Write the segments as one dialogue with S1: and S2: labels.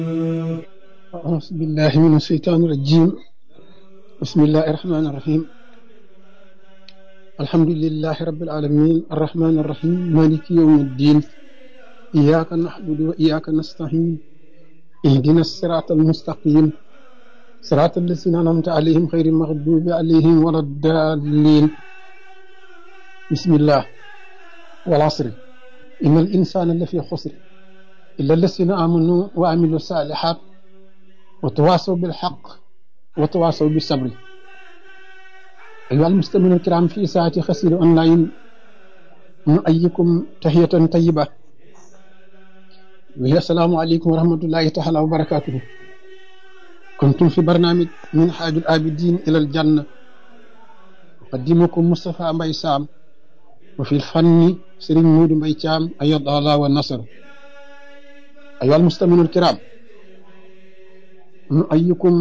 S1: أعوذ بالله من الشيطان الرجيم بسم الله الرحمن الرحيم الحمد لله رب العالمين الرحمن الرحيم مالك يوم الدين إياك نعبد وإياك نستعين اهدنا الصراط المستقيم صراط الذين أنعمت عليهم غير المغضوب عليهم ولا الضالين بسم الله والعصر إن الإنسان لفي خسر إلا الذين آمنوا وعملوا الصالحات وتواصوا بالحق وتواصوا بالصبر أيها المستمعون الكرام في ساعة خسير أونلاين نؤيكم تحية طيبة وهي السلام عليكم ورحمة الله تعالى وبركاته كنتم في برنامج من حاج الآبدين إلى الجنة أقدمكم مصطفى مبي سام وفي الفن سرين مود مبي شام أيض الله والنصر أيها المستمعون الكرام نؤيكم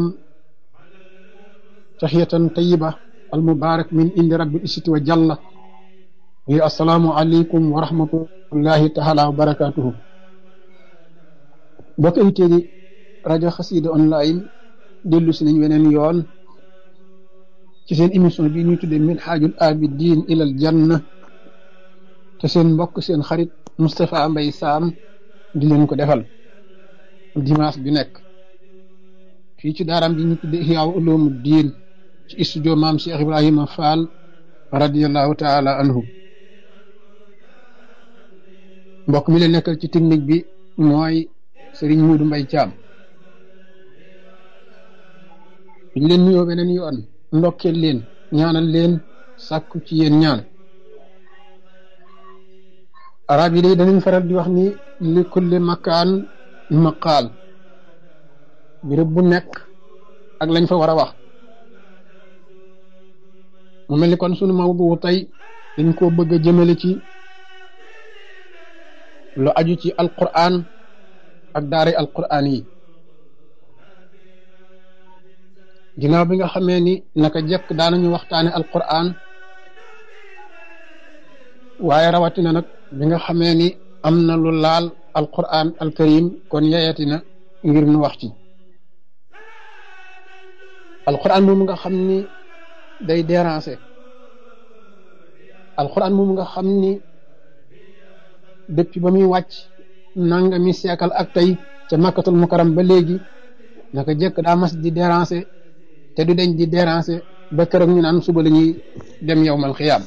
S1: تحية طيبة المبارك من عند رب العزة وجل هي السلام عليكم ورحمة الله تعالى وبركاته bokk invité di rajo xasida online dellu si nañ weneen yoon ci seen émission bi ñuy tuddee min xaajul abidin ilal janna te seen mbokk seen xarit Moustapha Mbaye Sam di leen ko defal dimanche bi nekk fii ci daaraam bi ñu tuddee Ihya Ulumuddin ci studio maam Cheikh Ibrahima Fall radiallahu taala anhu mbokk mi leen nekkal ci technique bi mooy Serigne Muudu Mbay Caam biñ leen nuyoo beneen yoon ndokkeel leen ñaanal leen sàkku ci yéen ñaan arab yi day danañ faral di wax ni li kulli makaan maqaal béréb bu nekk ak lañ fa war a wax mu mel ni kon sunu mawdu tey dañ koo bëgg a jëmale ci lu aju ci alquran ak daara alquran yi ginnaaw bi nga xamee ni naka jekk daanañu waxtaane alquran waaye rawatina nag bi nga xamee ni am na lu laal alquran alkarim kon yeyati na ngir nu wax ci alquran moom nga xam ni day déranger alquran moom nga xam ni depuis ba muy wàcc nanga mi seekal ak tey ca makkatul mukaram ba léegi naka jëkk daa mas di déranger te du deñ di déranger ba keroog ñu naan suba la ñuy dem yowmal xiyaam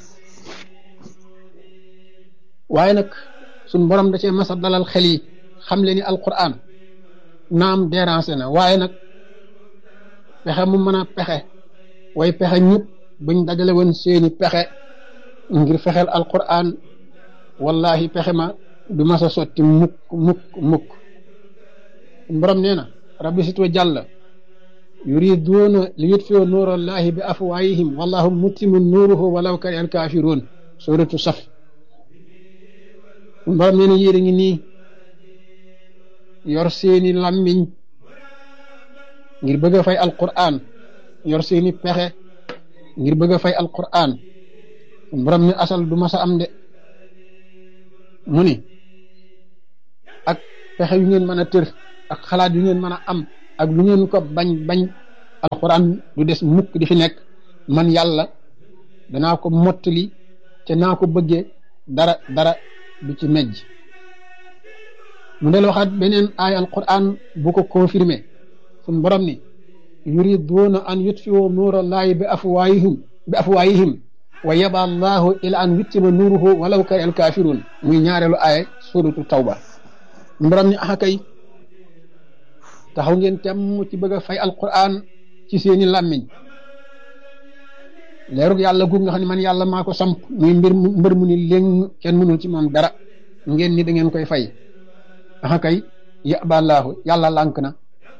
S1: waaye nag suñ borom da cee mas a dalal xel yi xam le ni alquran naam déranger na waaye nag pexe mu mën a pexe way pexe ñëpp buñ dajale woon seeni pexe ngir fexeel alquran wallahi pexe ma du mas a sotti mukk mukk mukk borom nee na rabbi sitwa jàll yuriduuna li yutfiu nuurallahi bi afwaayihim wallahu mutimu nuuruhu walaw kari al kaafiruun suratu saf borom nee na yéen a ngi nii yor seeni làmmiñ ngir bëgg a fay alquran yor seeni pexe ngir bëgg a fay alquran borom ni asal du mas a am de mu ni ak pexe yu ngeen mën a tër ak xalaat yu ngeen mën a am ak lu ngeen ko bañ bañ alxuraan du des mukk di fi nekk man yàlla danaa ko mottali te naa ko bëggee dara dara du ci mejj mu del waxaat beneen aay alquran bu ko confirmé suñ borom ni yuriduuna an yutfiu nuurallahi bi afwaayihim bi afwaayihim wa yaba allahu ila an yuttima nuuruhu walaw kari al kaafiruun muy ñaareelu aaya suratu tawba borom ni axa kay taxaw ngeen temm ci bëgg a fay alquran ci seeni làmmiñ leerug yàlla guug nga xam ne man yàlla maa ko samp muy mbir mbër mu ni léng kenn mënul ci moom dara ngeen ni da ngeen koy fay axa kay yaba allahu yàlla lànk na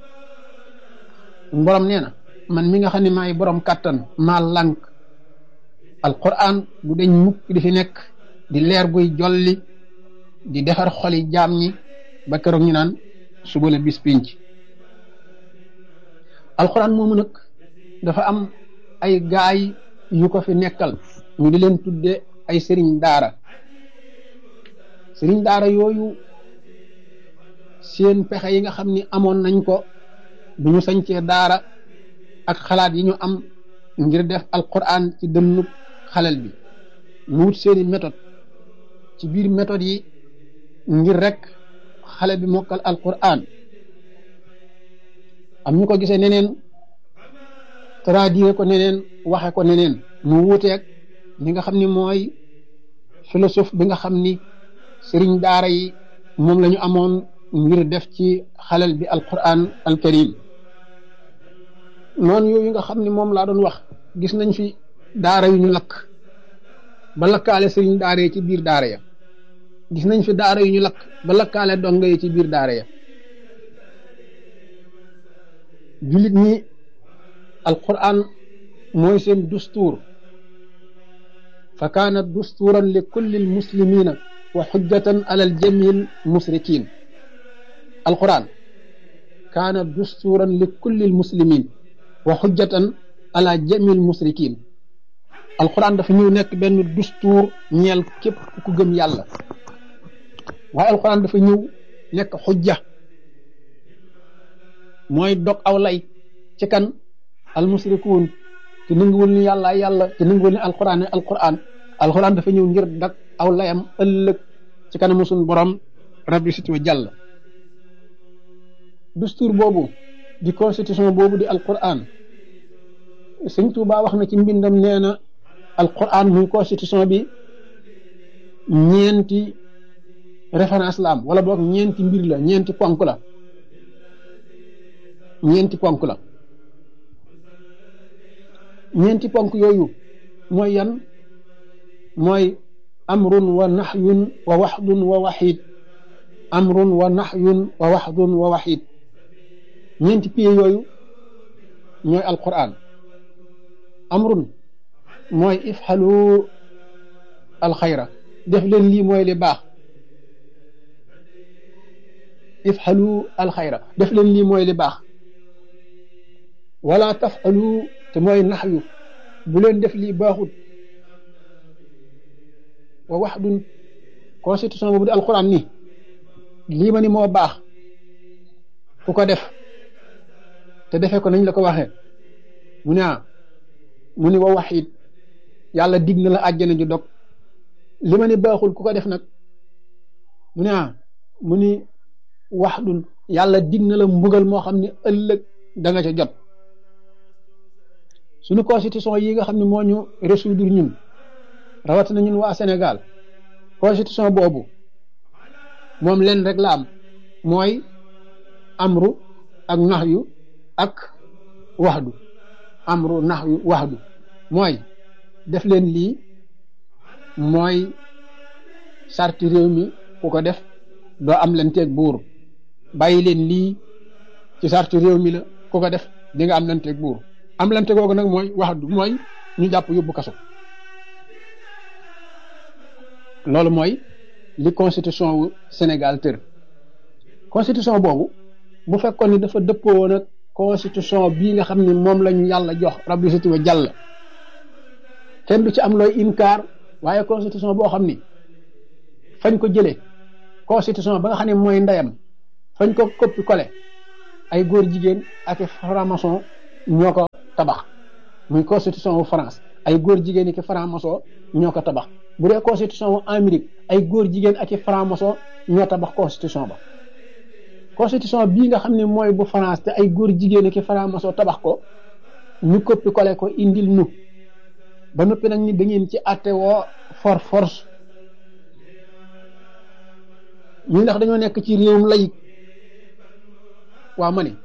S1: borom nee na man mi nga xam ne maay borom kàttan maa lànk alquran du deñ mukk di fi nekk di leer guy jolli di defar xoli jaam ñi ba keroog ñu naan suba la bis pinc alquran moomu nag dafa am ay gaay yu ko fi nekkal ñu di leen tudde ay sëriñ daara sëriñ daara yooyu seen pexe yi nga xam ni amoon nañ ko bu ñu sañcee daara ak xalaat yi ñu am ngir def alquran ci dënnu xalel bi mu wut seeni méthode ci biir méthode yi ngir rek xale bi mokkal alquran am ñu ko gisee neneen traduire ko neneen waxe ko neneen mu wuuteeg li nga xam ni mooy philosophe bi nga xam ni sëriñ daara yi moom la ñu amoon ngir def ci xalel bi alquran alkarim noonu yooyu nga xam ni moom laa doon wax gis nañ fi daara yu ñu lakk ba lakkaale sëriñ daara yi ci biir daara ya gis nañ fi daara yu ñu lakk ba lakkaale donga yi ci biir daara ya jullit ñi alquran mooy seen dustuur fa kaanat dustuuran li kulli almuslimina wa xujjatan ala aljami almusrikin alquran kaanat dustuuran li kulli almuslimin wa xujjatan ala jami almusrikin alquran dafa ñëw nekk benn dustuur ñeel képp ku gëm yàlla waaye alquran dafa ñëw nekk xujja mooy dog aw lay ci kan almusrikuun te nanguwul ni yàlla yàlla te nanguwul ni alquran ne alquran alquran dafa ñëw ngir dag aw layam ëllëg ci kanamu suñ borom rabbi sit wa jàll dustuur boobu di constitution boobu di alquran sëñ Tuubaa wax na ci mbindam nee na alquran muy constitution bi ñeenti référence la am wala boog ñeenti mbir la ñeenti ponk la ñeenti ponk la ñeenti ponk yooyu mooy yan mooy amrun wa nahyun wa waxdun wa waxid amrun wa nahyun wa waxdun wa waxid ñeenti pieds yooyu ñooy alquran amrun mooy ifxalu alxayra def leen lii mooy li baax ifxalu alxayra def leen lii mooy li baax wala tafalu te mooy naxyu bu leen def lii baaxut wa waxdun constitution boobu di alquran ni lii ma ni moo baax ku ko def te defee ko nañ la ko waxee mu ne ah mu ni wa waxit yàlla dig na la àjjana ju dog li ma ni baaxul ku ko def nag mu ne ah mu ni waxdun yàlla dig na la mbugal moo xam ne ëllëg da nga ca jot suñu constitution yi nga xam ne moo ñu résoudre ñun rawatina ñun waa Sénégal constitution boobu moom leen rek la am mooy amru ak naxyu ak waxdu amru naxyu waxdu mooy def leen lii mooy sarti réew mi ku ko def doo am leen teeg buur bàyyi leen lii ci sarti réew mi la ku ko def di nga am leen teeg buur am lante googu nag mooy waxdu mooy ñu jàpp yóbbu kaso loolu mooy li constitution wu Sénégal tër constitution boobu bu fekkoon ni dafa dëppoo nag constitution bii nga xam ne moom lañu yàlla jox rabbi siti wa jàll kenn du ci am looy inkaar waaye constitution boo xam ni fañ ko jëlee constitution ba nga xam ne mooy ndeyam fañ ko coppi collé ay góor jigéen ak franc-maçon ñoo ko tabax muy constitution wu France ay góor jigéen ak franc-maçon ñoo ko tabax bu dee constitution wu Amérique ay góor jigéen ak franc-maçon ñoo tabax constitution ba constitution bii nga xam ne mooy bu France te ay góor jigéen ak franc-maçon tabax ko ñu coppi collé ko indil nu ba noppi nag ni da ngeen ci àtte woo for force ñu ndax dañoo nekk ci réewum layik waa ma ne